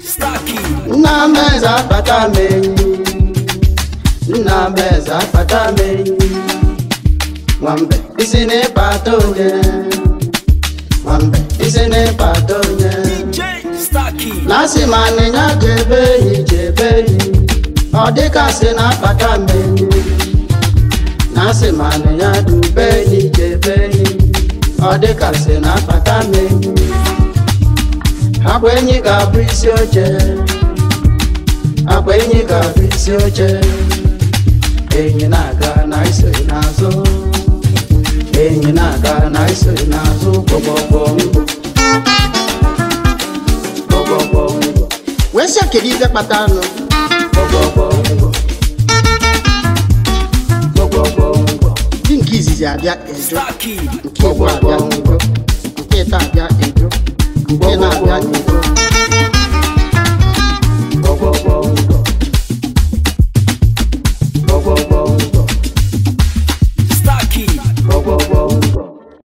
Starkey. nna m eze akpata m enyi nna m eze akpata m enyi nwambe isi n'ịkpata onye nwambe isi n'ịkpata onye DJ Starkey. na-asị ma anịnya jebe enyi jebe enyi ọ dịka sị na-akpata m enyi na-asị ma anịnya dube enyi jebe enyi ọ dịka sị na-akpata m enyi akwa enyi ga-abụ isi oche akwa enyi ga-abụ isi oche enyi na-aga na isoghị n'azụ enyi na-aga na isoghị n'azụ gbọgbọgbọ ngwụ gbọgbọgbọ ngwụ wee sị kedu ife kpata anụ gbọgbọgbọ ngwụ gbọgbọgbọ ngwụ di nke izizi abịa ejo Starkey. nke igbo abịa ejo nke ịta abịa ejo nke na-abịa ejo